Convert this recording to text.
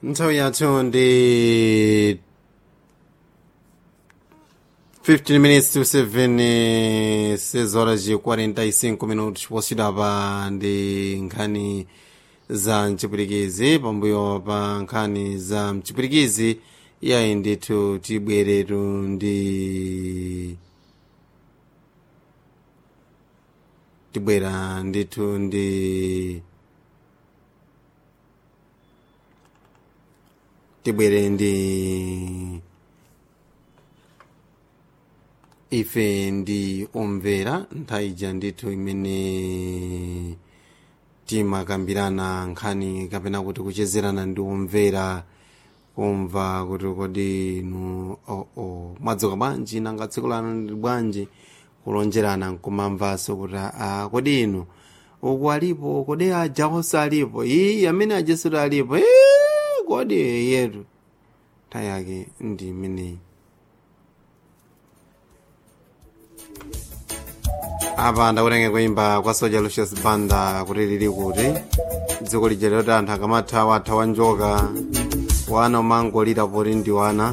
nthawi yathu ndi 15 minutes to 7 6 horas e 45 minutos posidwa pa ndi nkhani za mchipwirikizi pambuyo pa nkhani za mchipwirikizi yayi ndithu tibweretu ndi tibwera ndithu ndi tibwere ndi ife ndi omvera nthawi ija ndithu imene timakambirana nkhani kapena kuti kuchezerana ndi omvera kumva kuti kodi inu oh, oh, mwadzuka bwanji nanga tsiku lanu ndi bwanji kulonjerana nkumamvanso kuti a kodi inu uku alipo kodi aja onse alipo iyi amene ajesuti alipo "Ee, kodi yetu nthawi yake ndi imeneyi apa ndakutenge kuimba kwa soja lucius banda kuti lili kuti dziko lija loti anthu akamathawa athawa njoka wana umangolira poti ndi wana